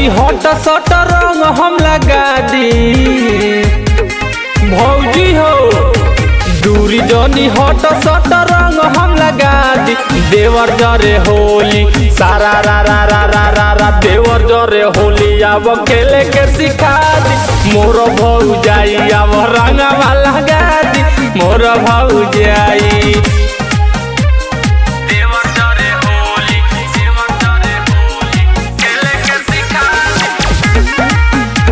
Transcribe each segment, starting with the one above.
जनी हट सट रंग हम लगा दी भौजी हो दूरी जनी हट सट रंग हम लगा दी देवर जरे होली सारा रा रा रा रा रा रा देवर जरे होली अब खेले के सिखा दी मोर भौ जाई अब रंगवा लगा दी मोर भौ जाई देवर जरे होली देवर जरे होली खेले के सिखा दी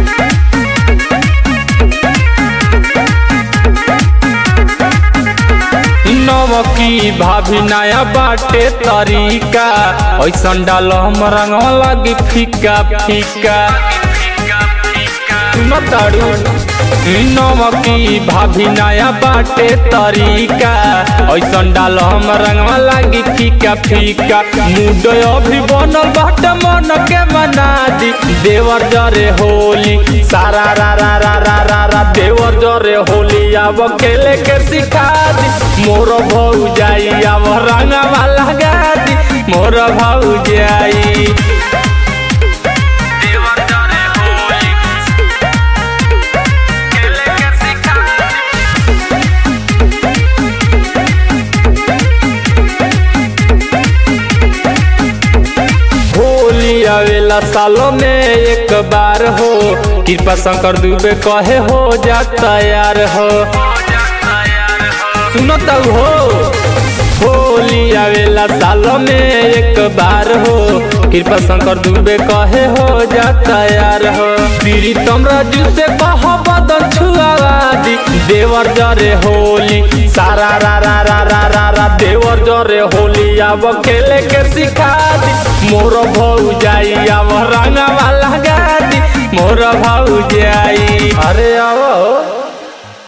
नवकी भाभी नया बाटे तरीका ऐसन डाल हम रंग लगी फीका फीका सुन ताड़ू नवकी भाभी नया बाटे तरीका ऐसन डाल हम रंग लगी फीका फीका मूड अभी बनल बाटे मन के मना दी देवर जरे होली सारा रा रा रा रा रा रा देवर जरे होली अब खेले के सिखा दी मोर भौ जाई अब रंगवा लगा दी मोर भौ जाई देवर जरे होली खेले के सिखा दी होली आवेला सालों में एक बार हो कृपा शंकर दुबे कहे हो जा तैयार हो सुनो तब हो होली आवेला सालों में एक बार हो कृपा शंकर दुबे कहे हो जा तैयार हो प्रीतम राजू से कह बदन छुआ दी देवर जरे होली सारा रा रा रा रा रा रा देवर जरे होली अब खेले के सिखा दी मोर भौ जाई अब रंगवा लगा दी मोर भौ जाई अरे अब